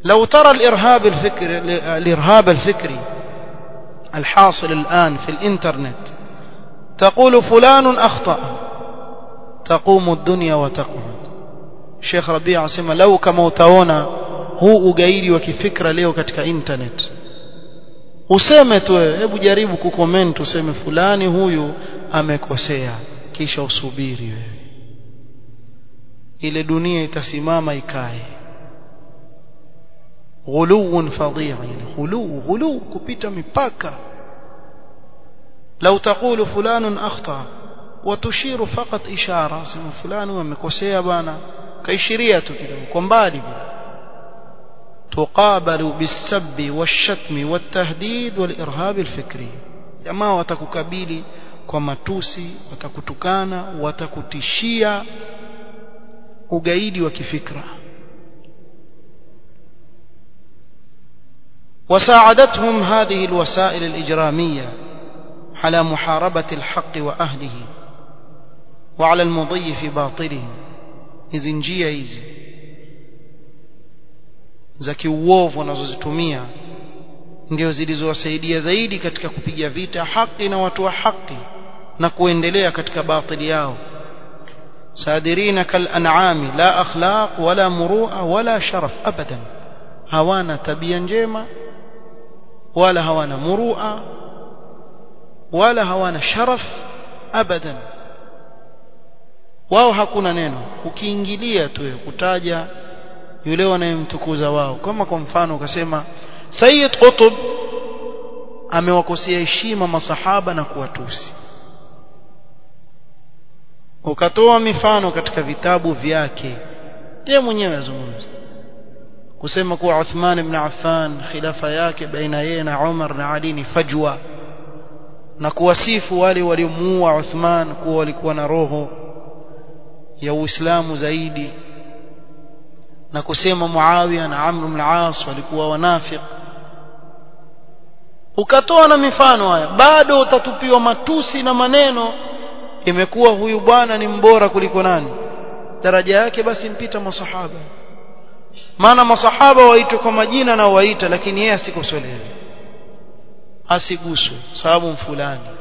لو ترى الإرهاب الفكري الإرهاب الفكري الحاصل الآن في الإنترنت تقول فلان أخطأ تقوم الدنيا وتقعد Sheikh Rabia anasema lau kama utaona huu ugaidi wa kifikra leo katika internet useme tu hebu jaribu kucomment useme fulani huyu amekosea kisha usubiri wewe ile dunia itasimama ikae ghuluun fadhi'a yani ghulu ghulu kupita mipaka لو تقول فلان أخطأ وتشير فقط إشارة سمع فلان ومكوسيا بانا كيشيريا كده كومبالي تقابل بالسب والشتم والتهديد والإرهاب الفكري jamaa watakukabili kwa matusi watakutukana watakutishia ugaidi wa kifikra وساعدتهم هذه الوسائل الإجرامية على محاربة الحق وأهله وعلى المضي في باطله hizi njia hizi za kiuovu wanazozitumia ndio zilizowasaidia zaidi katika kupiga vita haki na watu wa haki na kuendelea katika batili yao sadirina kal an'ami la akhlaq wala murua wala sharaf abadan hawana tabia njema wala hawana murua wala hawana sharaf abadan wao hakuna neno ukiingilia tu kutaja yule wanayemtukuza wao kama kwa mfano ukasema Sayyid Qutb amewakosea heshima masahaba na kuwatusi ukatoa mifano katika vitabu vyake yeye mwenyewe azungumza kusema kuwa Uthman ibn Affan khilafa yake baina yeye na Umar na Ali ni fajwa na kuwasifu wale waliomuua Uthman kuwa walikuwa na roho ya Uislamu zaidi na kusema Muawiya na Amr ibn al-As walikuwa wanafiq ukatoa na mifano haya bado utatupiwa matusi na maneno imekuwa huyu bwana ni mbora kuliko nani daraja yake basi mpita masahaba maana masahaba waitwa kwa majina na waita lakini yeye asikosolewe asiguswe sababu fulani